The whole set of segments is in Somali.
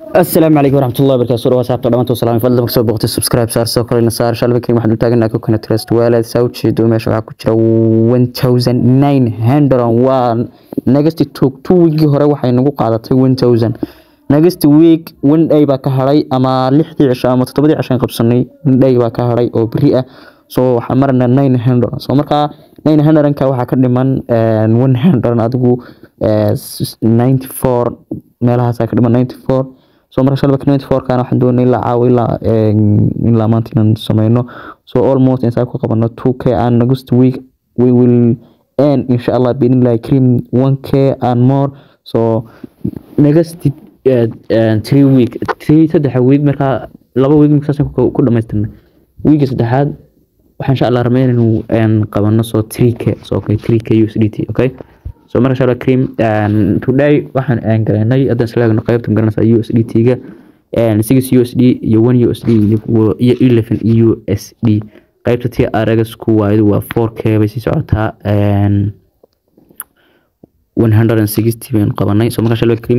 السلام عليكم ورحمة الله وبركاته سورة واسعة طبعا وسلام فضل مكسور بوقت سبسكرايب صار سو كلنا صار شالبك كريم waxaan u taaganahay ku kana trust walad south shido meesha waxa ku jira 1900 waa next two two week hore waxay nagu qaadatay 1000 next week one day baa ka haray ama 6 cisho ama 7 cisho qabsanay one day baa ka haray oo bari ah so waxaan marnaa 900 so marka 900 ka waxa ka dhiman 100 adigu 94 meelahaas ka dhiman 94 so marka shalba knit fourkan waxaan doonay ilaa caawa ilaa ilaa maanta inaan sameyno so almost intaan ku qabano 2k and next week we will earn inshallah biidnillahi karim 1k and more so next uh, uh, three week three saddexa week markaa laba week markaasaan ku dhamaystirnay weeka saddexaad waxaan insha allah rameyn inuu qabano so 3k so okay 3k USDT okay so marka inshallah cream today waxaan aan garanay haddaan islaagno qaybta garanaysa USDT ga 6 USD iyo 1 USD iyo 11 USD qaybta tii aragas ku waaydu waa 4k bay sii socotaa 160 baan qabanay so marka inshallah cream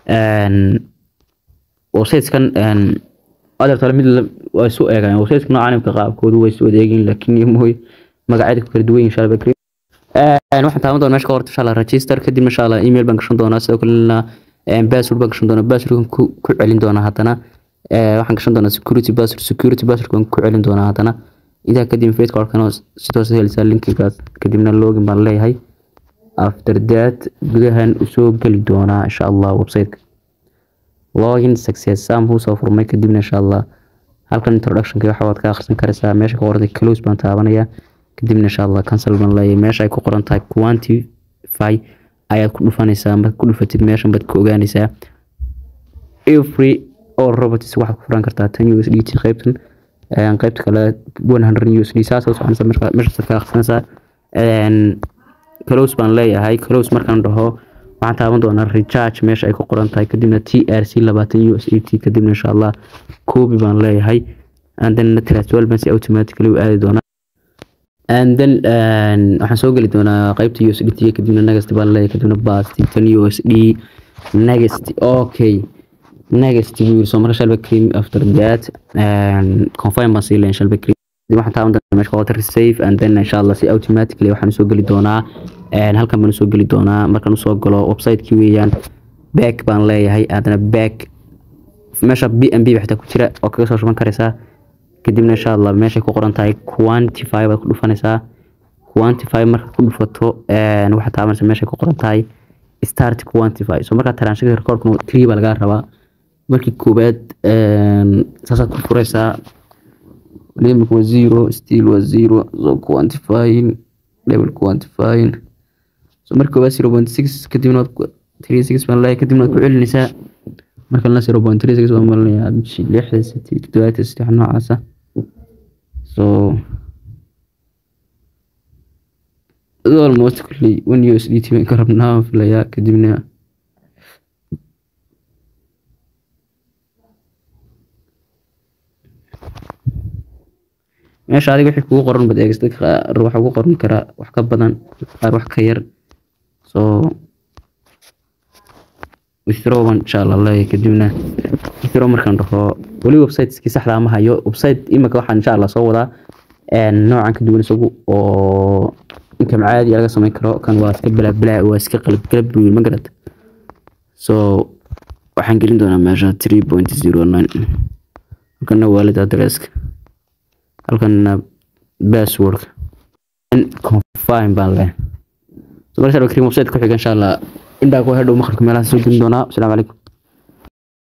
websiteskan adeer tale mid waa isu eegaan websiteska noocan imka qaabkoodu way isu adeegin laakiin mooy magacyada ku kala duwan yihiin inshallah cream waxaan taaban doonaa meesha ka horta insha allah register kadib insha allah email baan gashan doonaa sidoo kalena password baan gashan doonaa passwordkan ku celin doonaa haddana waxaan gashan doonaa security password security password baan ku celin doonaa haddana idaa kadib facebook arkana sidaas helisa linkigaas kadibna login baan leeyahay after that gudahan usoo geli doonaa insha allah websiteka login success sam huu soo furmay kadibna insha allah halkan introductionka waxa waad ka akhrisan karaysaa meesha ka qortay close baan taabanayaa kadibna insha allah cancel baan leeyahay meesha ay ku qoran tahay quantify ayaad ku dhufanaysaa marka ku dhufatid meeshan baad ka ogaanaysaa every all robots waxaad ku furan kartaa tan USDT qaybtan qaybta kale 100 USD saas oo soconaysa marka meesha ka akhrisanaysaa close baan leeyahay close markaan dhaho waxaan taaban doonaa recharge meesha ay ku qoran tahay kadibna TRC 20 USDT kadibna insha allah copy baan leeyahay and then transfer baan si automatically u aadi doonaa and then waxaan soo geli doonaa qaybta USDT kadibna next baan leeyahay kadibna basti tan USD next okay next buu yiri soo marka shalba cream after that confirm baan sii leeyahay shalba cream kadib waxaan taaban doonaa meesha qoota save and then insha allah si automatically waxaan soo geli doonaa halkan baan soo geli doonaa markaan usoo galo website-kii weeyaan back baan leeyahay haddana back meesha BNB xitaa ku jira oo kaga soo shuban karaysaa kadibna insha allah meeshay ku qoran tahay quantify baad ku dhufanaysaa quantify marka ku dhufato waxaad taabanaysaa meeshay ku qoran tahay start quantify so markaa transaction recordkuna three baa lagaa rabaa markii koowaad saasaad ku furaysaa limit waa zero still waa zero so quantifying level quantifying so markii koowaad zero point six kadibna waad three six baan leeyahay kadibna waad ku celinaysaa marka la zero point three six baan malinayaa lixda siti toddobaatan saddex noocaasa so almost kulli one USDT baan ka rabnaa filayaa kadibna meesha adiga wixii kugu qoran bad eegis dadka qaar waxa ugu qoran karaa wax ka badan qaar wax ka yar so withdraw baan insha allah leeyahay kadibna withdraw markaan dhaho weli websiteskii saxda ma hayo website imika waxaan insha allah soo wadaa noocan ka duwan isagu oo inkam caadi laga samayn karo kan waa iska balaabalaa waa iska qalab qalab buu ma garad so waxaan gelin doonaa meesha three point zero nine halkana waalid adresska halkana passwordka confirm baan leeyahay so marka cream website ku xiga insha allah indhaa ku hedhow maqalka meelaha soo gelin doonaa asalaamu calaykum